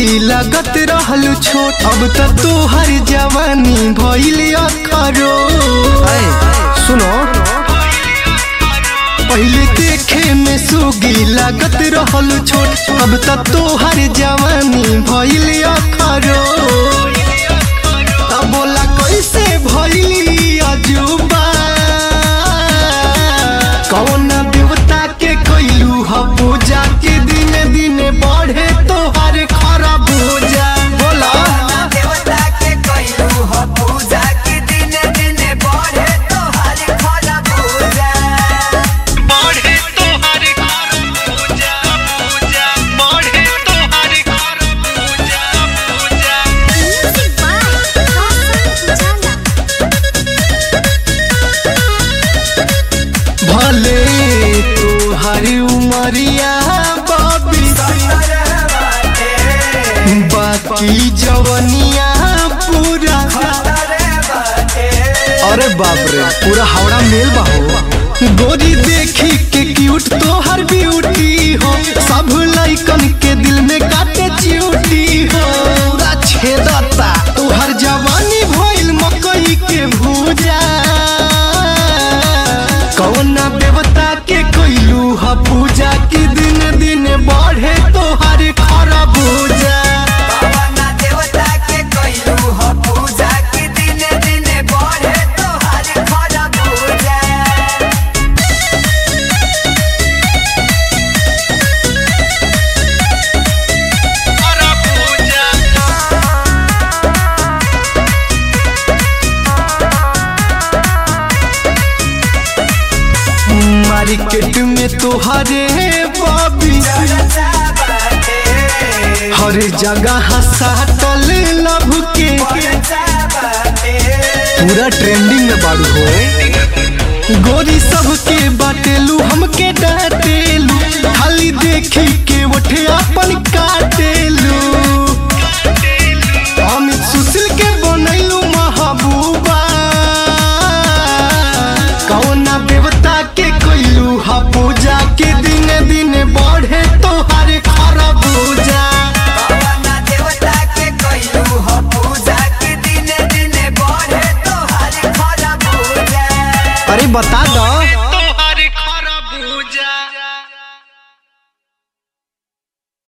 सुगी लगत रहलू छोट अब त तोहर जवानी भइल अखरो ऐ सुनो पहले देखे में सुगी लगत रहलू छोट अब त तोहर जवानी भइल अखरो अब बोला कैसे भइली अजूबा कौन देवता के कैलू ह पूजा के दिन दिन बढ़े तोहर खराब हो जा बोला देवता के कइलू ह पूजा की दिन दिन बढ़े तोहार खरा पूजा बढ़े तोहर खराब पूजा पूजा बढ़े तोहर खराब पूजा पूजा Music by Roshan Pujala. भले तोहर उमरिया बाबी सतर बाटे बाकी जवनिया पूरा सतर बाटे अरे बाप रे पूरा हावड़ा मेल बाहो गोरी देखी के क्यूट तोहर ब्यूटी हो सब लइकन के दिल में काटे चियूटी हो पूरा छेदता तोहर जवानी भइल मकई के भूजा कौना देवता के कैलू ह पूजा की दिन दिन बढ़े तोहर खरा भूजा पवन देवता के कइलू ह पूजा की दिन दिन बढ़े तोहार खरा पूजा मार्केट में तोहरे बॉबी चर्चा बाटे हर जगह साटल लभ के चर्चा बाटे पूरा ट्रेंडिंग में बाड़ू हो गोरी सबके बाटेलू हमके डांटेलू खाली देखी के उठे अपन काटेलू अमित सुशील के बनैलू महबूबा कौना देवता के कैलू हा पूजा के दिन दिन बढ़े तोहार खरा पूजा पवन देवता के कइलू ह पूजा की दिन दिन बढ़े तोहार खरा पूजा अरे बता दो